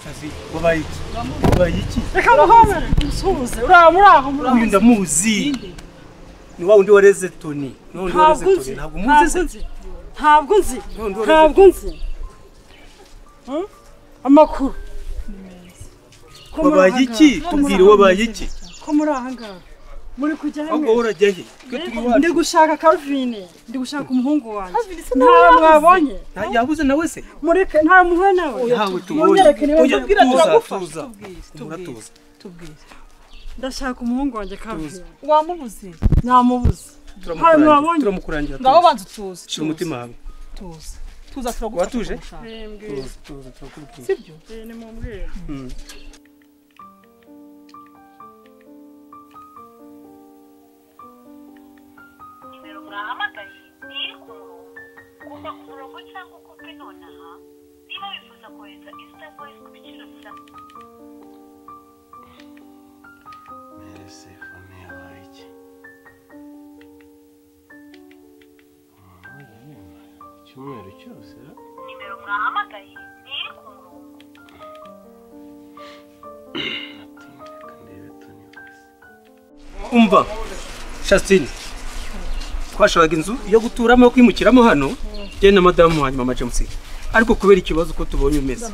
muzi wabaye iki wabaye iki reka muhome nsuhuze uriya muri aho muri uyu ndamuzi ni wa wundi wareze toni ni wa wundi wareze toni ntabwo ntabwo nzi muzi se ntabwo nzi Nundi wareze ntabwo nzi Hmm? amakuru ko muri wabaye aha iki ngaha, ko muri tubwire aha wabaye ngaha, iki ko muri aha ngaha muri kujya he ahubwo wowe urajya he twe turi ndi iwacu gushaka Calvin ndi gushaka umuhungu wanjye ntawe mwabonye Nta- yabuze nawe se mureke nta muhe nawe yawe tubonye Mwongere kuri tujya tuza wewe. tuza tubwire muratuza tubwire ndashaka umuhungu wanjye Calvin wamubuze namubuze Hano turamukurangira wabonye. turamukurangira ngaho tuza banza utuze shira umutima wawe tuza tuza Watuje? turagufasha tuza tuza turakurikiza sibyo ni mu mbwira Mm. nimero mwahamagaye ntiri ku murongo kuva ku murongo cyangwa ukupe nonaha niba wifuza kohereza isita voyisi ku biciro bya mbese fone yabaye iki Umuntu wajya yumva icyumweru cyose ra? nimero mwahamagaye ntiri ku murongo ati reka ndebe toni basi umva shasitini twashakaga inzu yo guturamo yo kwimukiramo hano njye na madamu wanjye mama james ariko kubera ikibazo uko tubonye umeze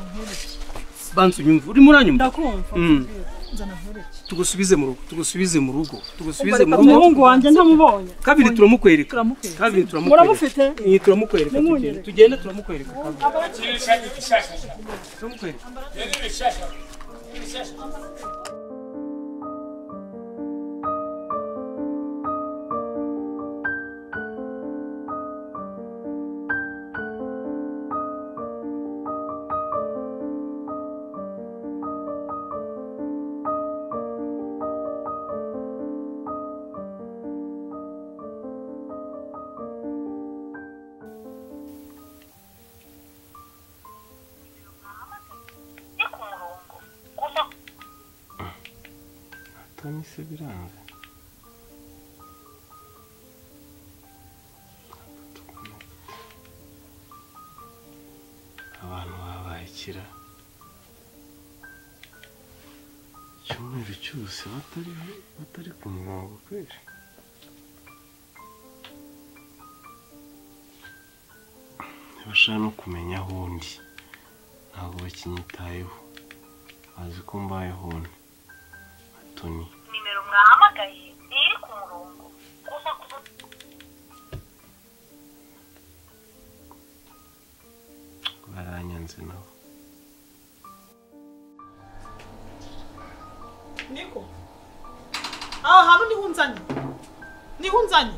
banza unyumve urimo uranyumva ndakumva Mm. nzana ntureke tugusubize mu rugo tugusubize mu rugo tugusubize mu Umva, reka rugo umuhungu wanjye ntamubonye kabiri turamukwereka Turamukwereka. kabiri turamukwereka muramufite Iyi, turamukwereka Nimwongere. tugende. tugende turamukwereka kabiri. turamukwereka ntiri ku murongo kuva toni se biranga abantu babaye kira icyumweru cyose batari batari ku murongo kweri ntibashaka no kumenya aho ndi ntabwo bakinyitayeho bazi ko mbayeho ndi toni nimero mwahamagaye ntiri ku murongo kuva ku baranyanze nabo niko aha hantu niho unzanye niho unzanye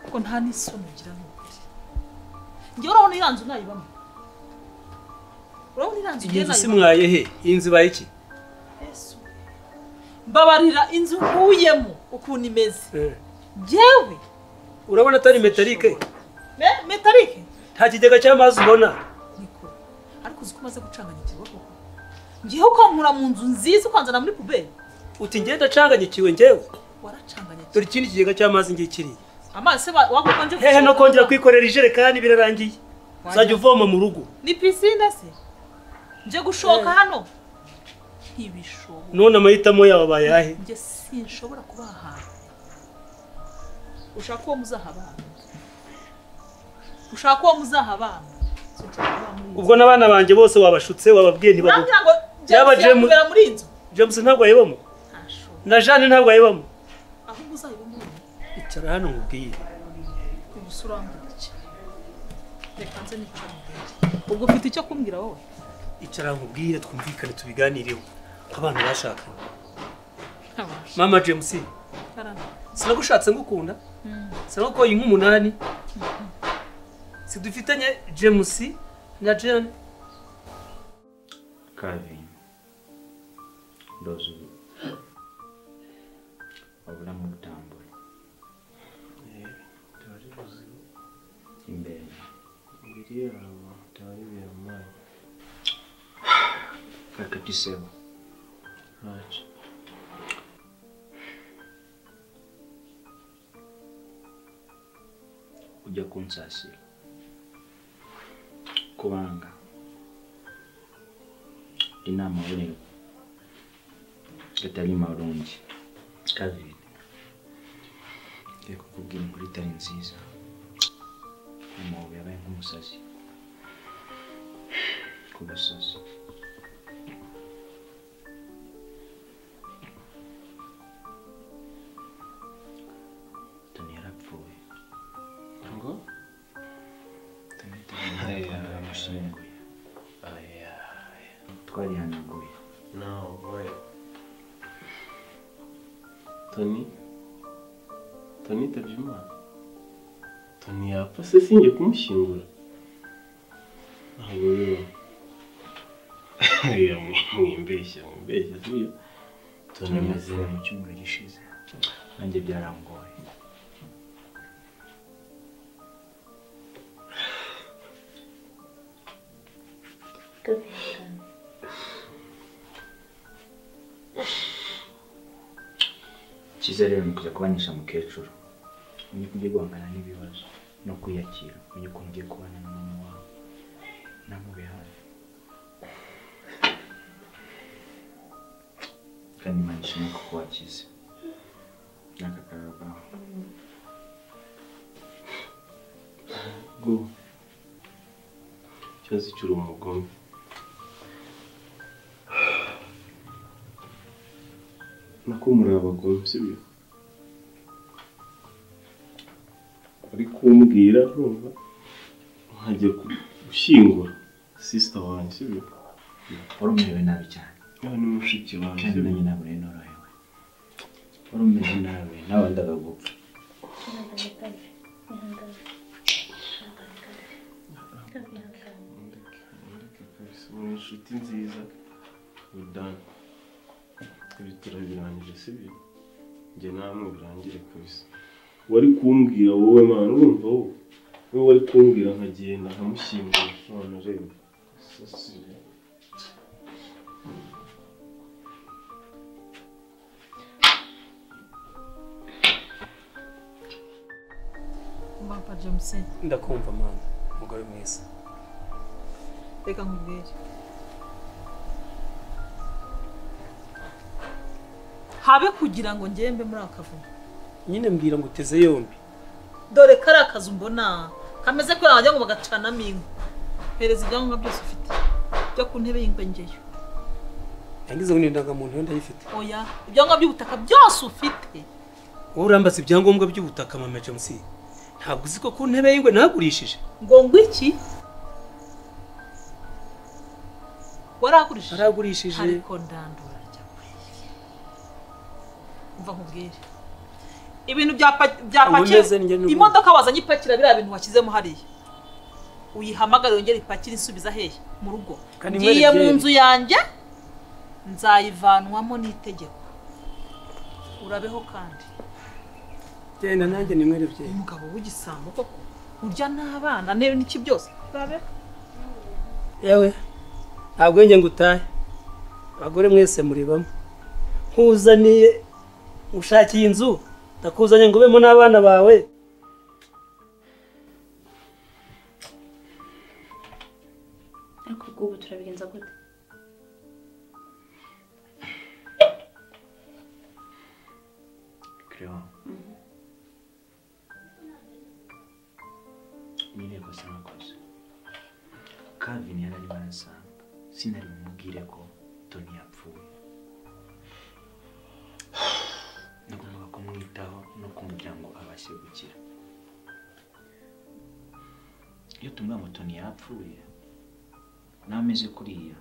kuko nta n'isoni ugira n'ukuri njyewe urabona iriya nzu nayibamo urabona iriya nzu iyi njyewe nzu si nayibamo mwaye he iyi nzu ibaye iki Yesu. mbabarira inzu nkuyemo ukuntu imeze Eh. njyewe urabona atari metalike me- metalike nta kigega cy'amazi ubona niko ariko uzi ko umaze gucanganya ikiboko njyewe ukankura mu nzu nziza ukanzana muri puberi uti ngenda acanganyikiwe njyewe waracanganya cyane. dore ikindi kigega cy'amazi ngiye kiriya amazi se wagomba nje hehe no gushaka- kongera kwikorera ijerekani birarangiye uzajya uvoma mu rugo ni pisine se nje gushoka hano ntibishoboka none amahitamo yawe abaye ahe njye sinshobora kuba ahantu ushaka uwo muzaha abana ushaka uwo muzaha abana sinshobora kuba muri iyi nzu. ubwo n'abana banjye bose wabashutse wababwiye ntibaguhe urambwira ngo Yaba jya James- kubera muri iyi nzu james ntabwo ayibamo ntashobora na jane ntabwo ayibamo ahubwo uzayiba muri iyi nzu icara hano nkubwiye ubusa urambwira iki reka nze nicare imbere ubwo ufite icyo kumbwira wowe icara nkubwire twumvikane tubiganireho nk'abantu bashakanye ntabasha mama james sinagushatse ngukunda sinagukoye nk'umunani sidufitanye james na jane Calvin. Ndozubu. Obulamu butambula. byari buzima Imbere. imbere yabo byari biramanye Kakati sebo. ntacyo Ujja kunsasira. Kubanga. ina amabere gatari marungi kaviri ngiye kukubwira inkuru itari nziza amabuye yabaye nk'umusazi ku gasozi toni yarapfuye ngo toni yarapfuye yamushyinguye aya twarihanaguye nawe boya toni toni yitabye imana toni yapfa se sinjye kumushyingura ntabwo bibaho aya mwimbeshya mwimbeshya siyo toni ameze tunameze mu cyumweru gishize nanjye byarangoye cyiza rero ni ukuza kubanisha mukecuru umenye ko ugiye guhangana n'ibibazo no kwiyakira umenye ukuntu ugiye kubana na mama wawe namube hafi kandi imana ishimwe kuko wakize n'aka karabwawe ngo ikibazo cy'uri umugome nako muri abagome sibyo uri kumbwira urumva nkagiye gushyingura sisita wanjye sibyo wari umerewe nabi cyane niba ni mushiki wanjye kandi sibyo nanjye ntabwo rero norohewe wari umeze nabi nawe wendaga gupfa Mundeke, mundeke kabisa muri inshuti nziza udani ibi turabirangije sibyo njye namwe birangire kabisa wari kumbwira wowe mwana urumva wowe wowe wari kumbwira nkagenda nkamushyingura none reba sasiye mbapa jamusi ndakumva mama umugore mwiza reka nkubwire habe kugira ngo ngembe muri aka kavuyo nyine mbwira ngo uteze yombi dore kariya kazu mbona kameze ko wajya ngo bagacanamo inkwi mpereza ibyangombwa byose ufite byo ku ntebe y'ingwengeyo yangize ngo n'indangamuntu yo ndayifite oya ibyangombwa by'ubutaka byose ufite wowe urambaza ibyangombwa by'ubutaka mama james ntabwo uzi ko ku ntebe y'ingwe nahagurishije ngo ngwiki waragurishije naragurishije ariko ndandura njya kweye umva nkubwire ibintu bya pa- bya Ntabwo pakiye meze njye n'ubu. imodoka wazanye ipakira biriya bintu washyizemo hariya uyihamagare yongere ipakire insubiza hehe mu rugo Kandi ngiye mwere mu byeri. nzu yanjye nzayivanwamo n'itegeko urabeho kandi genda nanjye nimwerebye umugabo w'igisambo koko urya n'abana ne- n'iki byose urabeho yewe ntabwo wenge ngo utahe abagore mwese muri bamwe nkuzaniye ushakiye inzu ndakuzanye ngo ubemo n'abana bawe ariko ubwubu turabigenza gute Crayon. Nyine rwose nakoze. Calvin yararimo arasanga. Sinari bumubwire ko Tony yapfuye. Nagombaga kumwitaho no kumubwira ngo abashe gukira. Iyo tumubwira ngo Tony yapfuye, nawe ameze kuriya,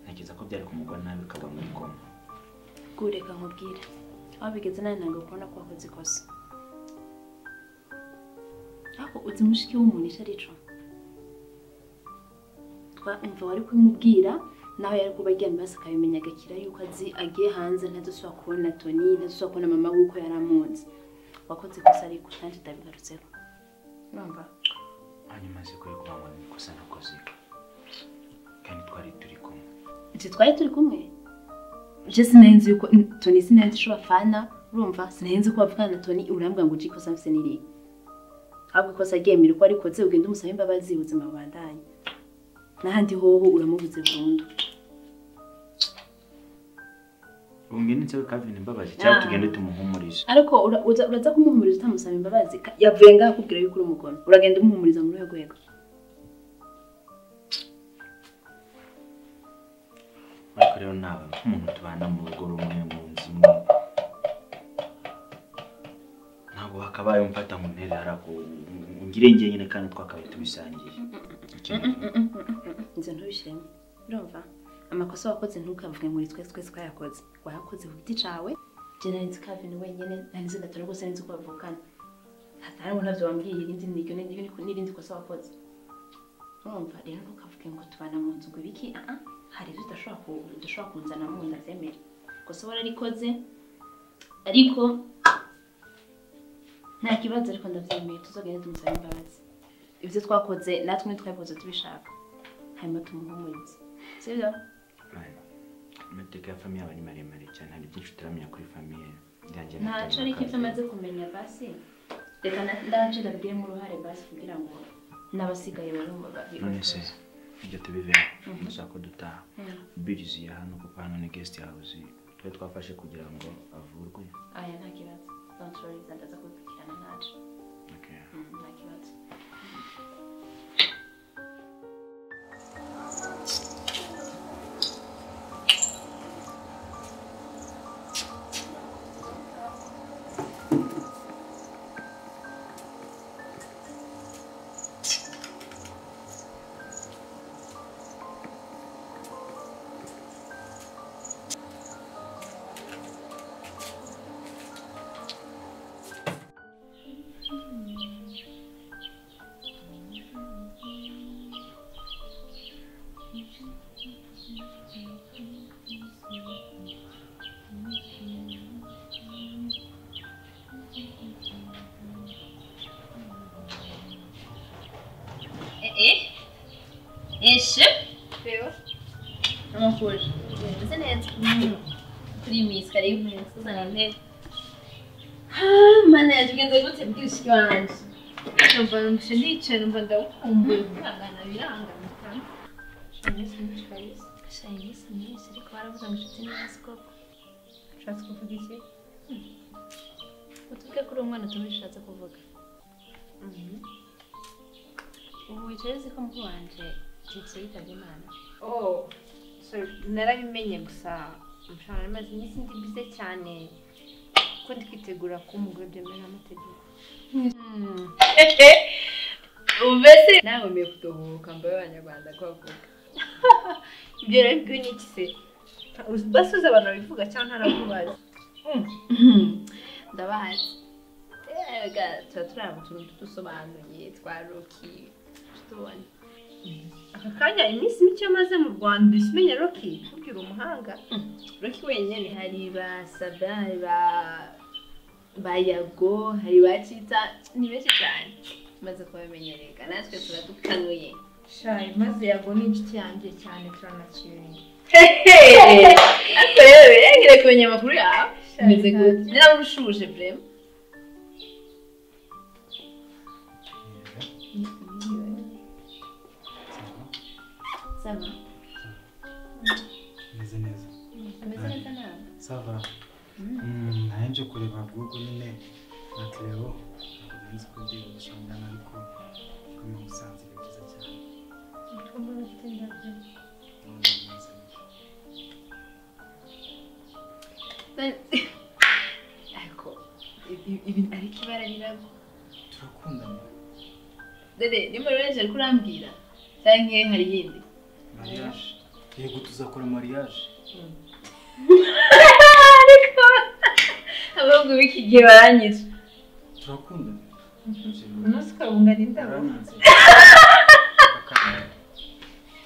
ntekereza ko byari kumugwa nabi akagwa muri koma. reka nkubwire aho bigeze nawe ntabwo kubona ko wakoze ikosa ariko uzi mushiki w'umuntu icyo arico twumva wari kumubwira nawe yari kuba aryamye hasi akabimenya agakira yuko azi agiye hanze ntadusubira kubona toni ntadusubira kubona mama we uko yari amunze wakoze ikosa ariko nanjye ndabigarutseho urumva hanyuma azi ko yakubaga mu ikosa nakoze kandi twari turi kumwe icyo twari turi kumwe je sinenzi yuko toni sinenzi isho bafana urumva sinenzi ko bavugana na toni urambwira ngo ujye ikosa mfise n'iriya ahubwo ikosa ryemera uko arikoze ugende umusabe imbabazi ubuzima bubandanye n'ahandi hoho uramubuze burundu umwene nsabe kavini imbabazi cyangwa tugende tumuhumurize ariko ura- uza- uraza kumuhumuriza utamusaba imbabazi ka- yavuye ngaho akubwira yuko uri umugome uragenda umuhumuriza mu rwego rwego ariko rero nawe nk'umuntu tubana mu rugo rumwe mu nzu imwe ntabwo wakabaye umfata ngo ntere harago ngire njye nyine kandi twakabaye tubisangiye Ikintu kimwe. inzu ntubishyiremo urumva amakosa wakoze ntukavuge ngo ni twese twese twayakoze wayakoze ku giti cyawe njye nari nzi kavini wenyine nari nzi gatore rwose nari nzi ko bavukana hatariho ntabyo wambwiye irindi niryo n'irindi- n'irindi kosa wakoze urumva rero ntukavuge ngo tubana mu nzu ngo ibiki aha hari ibyo udashobora ku- udashobora kunzana mu nda zemera kosa wararikoze ariko nta kibazo ariko ndabyemeye tuzogenda tumusaba imbabazi ibyo twakoze natwe ntitwabikoze tubishaka hanyuma tumuhumurize sibyo Mani, amateka ya famiye aba ari maremare cyane hari byinshi utaramenya kuri famiye yanjye na ntaco Tom ariko ibyo Kavini. amaze kumenya basi reka na- ndaje ndabigiremo uruhare basi kugira ngo n'abasigaye bari mu babiri none se ibyo tubiveho ndashaka ko dutaha birizi ya hano kuko hano ni guest house twari twafashe kugira ngo avurwe aya nta kibazo don't worry zandaza kubikurikirana ntaco Okay. Mm, nta kibazo eshe amakuru bimeze neza kuri iyi minsi kare y'umunsi uzana ntebe mana yaje ugenze gute bwishyu wanjye numva numvise ndicaye numva ndagukumbuye kwihangana birangamika shayi minsi myinshi ariko baravuga ngo inshuti ni hasi koko ushatse kuvuga iki utuvuge kuri uwo mwana utumva ushatse kuvuga ubu wicaye uzi ko mukuru wanjye titse yitabye imana Oh, so narabimenye gusa mushobora amaze iminsi ndi bize cyane ko ndi kwitegura kuba umugore byemewe n'amategeko ubu mbese nawe mbe kudohoka mbabe abanyarwanda ko bavuga ibyo rero byo ni iki se basuze abantu babivuga cyangwa ntarakubaza ndabazi tuba turi mu tuntu tudusobanuye twaruki tubona aka kanya iminsi mike amaze mu rwanda uhise umenya roki kubwira umuhanga roki wenyine hari ba sabra hari ba ba yago hari ba cita ni benshi cyane maze kubimenyereka natwe turadukanuye shayi maze yago ni inshuti yanjye cyane turanakiranye ariko rero yegere kumenya amakuru yawe umeze gute ni nawe urushuje brema saba meze neza ameze neza nawe sava nayo nje kureba ahubwo nyine na cleo ntabwo nari nzi ko ndi gushangana ariko kuri mu musanze ni byiza cyane Mm, meze neza. ariko ibi- ibi- ariko ibara riragwa turakundana dede niba urejeje ko urambwira cyangwa hari iyindi mariage yego tuzakora mariage ariko abahungu b'iki gihe baranyica turakundana umunsi ukabungana indabo urananze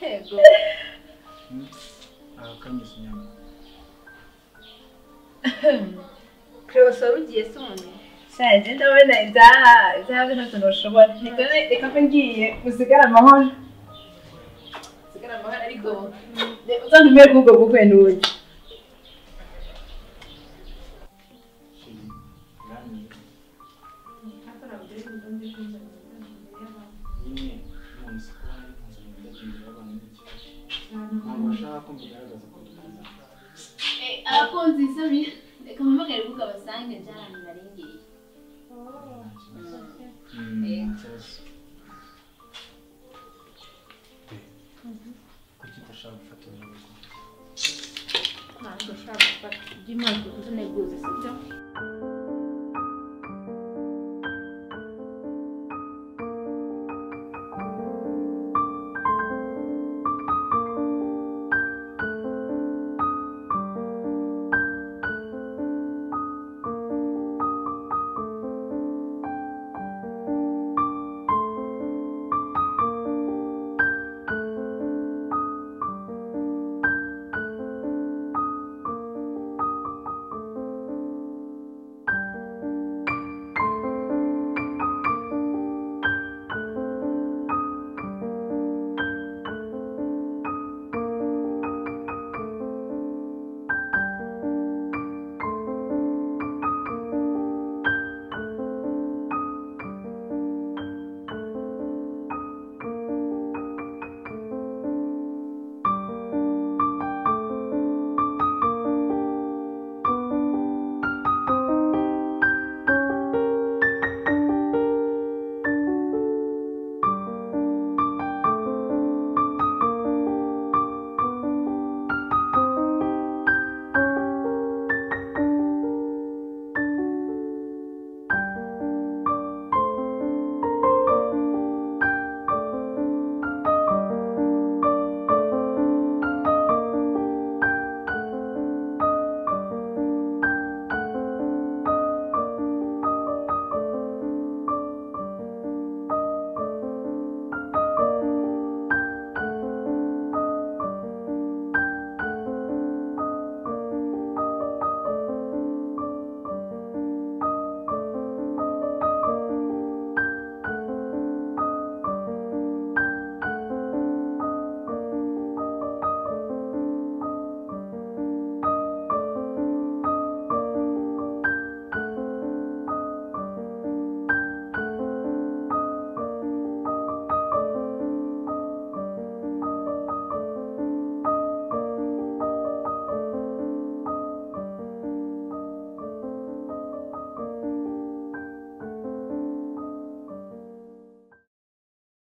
yego akanyuze inyama creos wari ugiye se umuntu shaje ndabona ibyaha ibyaha ntabwo ntushobora reka ne- reka mbe ngiye usigare amahoro usigare amahoro ariko ne- uzantumire kuri ubwo bukwe n'uburyo nyine nonese ko hari impuzanyo y'abana n'ikibazo ntabwo bashaka ko mbigaragaza ko dukundana ariko nziza bi reka mpamagare kuko abasange njye ahantu narengeye kuki udashaka gufata urugo ntabwo ushaka gufata ibyo imana ikuze uneguze sibyo